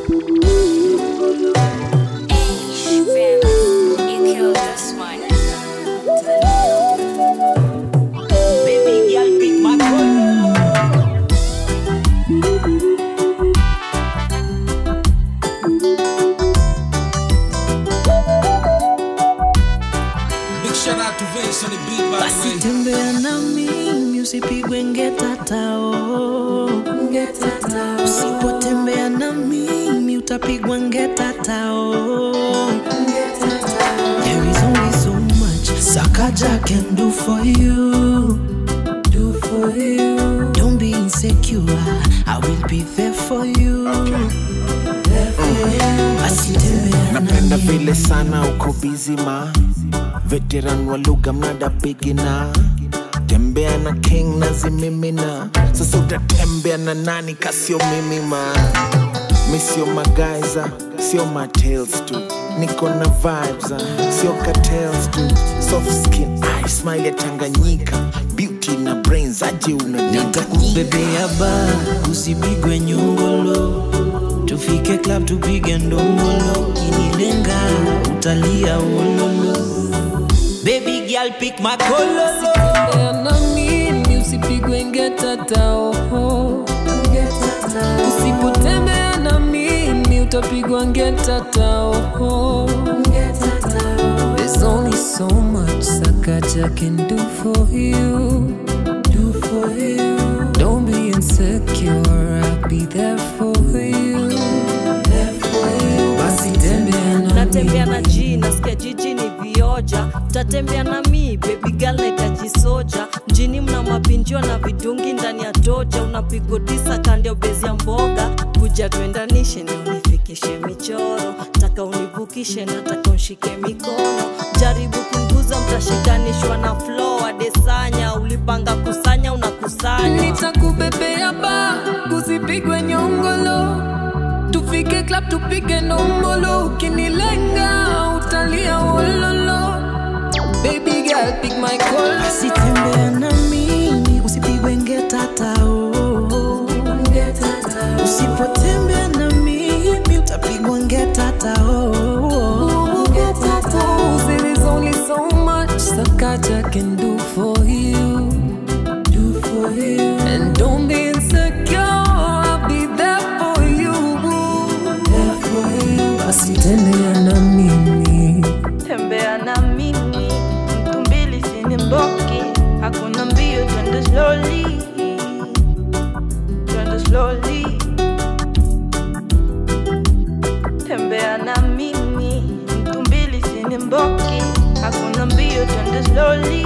Baby girl, pick my call. Big shout out to Vince on the beat, by basi the way. tembea na mimi usipigwe ngetatao usipotembea na mimi utapigwa ngetatao There is only so much Sakaja can do for you. Do for you. Don't be insecure. I will be there for you. There for you. Basi tembea na napenda mimi. vile sana uko bizima veteran wa lugha mnada bigina tembea na king na zimimina sasa utatembea na nani kasio mimi ma mi sio magaiza sio matales tu niko na vibes ah, sio cartels tu soft skin eye smile ya tanganyika beauty na brains aje unadanganyika nitakubebea ba usipigwe nyongolo tufike club tupige ndombolo kinilenga utalia wololo baby girl pick my color Tembea na mimi usipigwe ngetatao usipotembea na mimi utapigwa ngetatao There's only so much Sakaja can do for you. Do for you. Don't be insecure. I'll be there for you. There for you. Basi tembea na natembea na mimi. ji nasikia jiji ni vioja utatembea na mi baby girl nahitaji soja mjini mna mapinjio na vidungi ndani ya toja unapigo tisa kando ya bezi ya mboga kuja tuendanishe na unifikishe michoro taka univukishe nataka unshike mikono jaribu kunguza mtashikanishwa na flo adesanya ulipanga kusanya unakusanya nitakubebea ba kusipigwe nyongolo tufike club tupige nombolo ukinilenga utalia wololo baby girl pick my call basi tembea na mimi usipigwe ngetatao usipotembea na mimi utapigwa ngetatao There is only so much Sakaja can do for you. Do for you. And don't be insecure. I'll be there for you. There for you. Basi tembea na mimi. tembea na mimi mtu mbili sini mboki hakuna mbio twende slowly twende slowly tembea na mimi mtu mbili sini mboki hakuna mbio twende slowly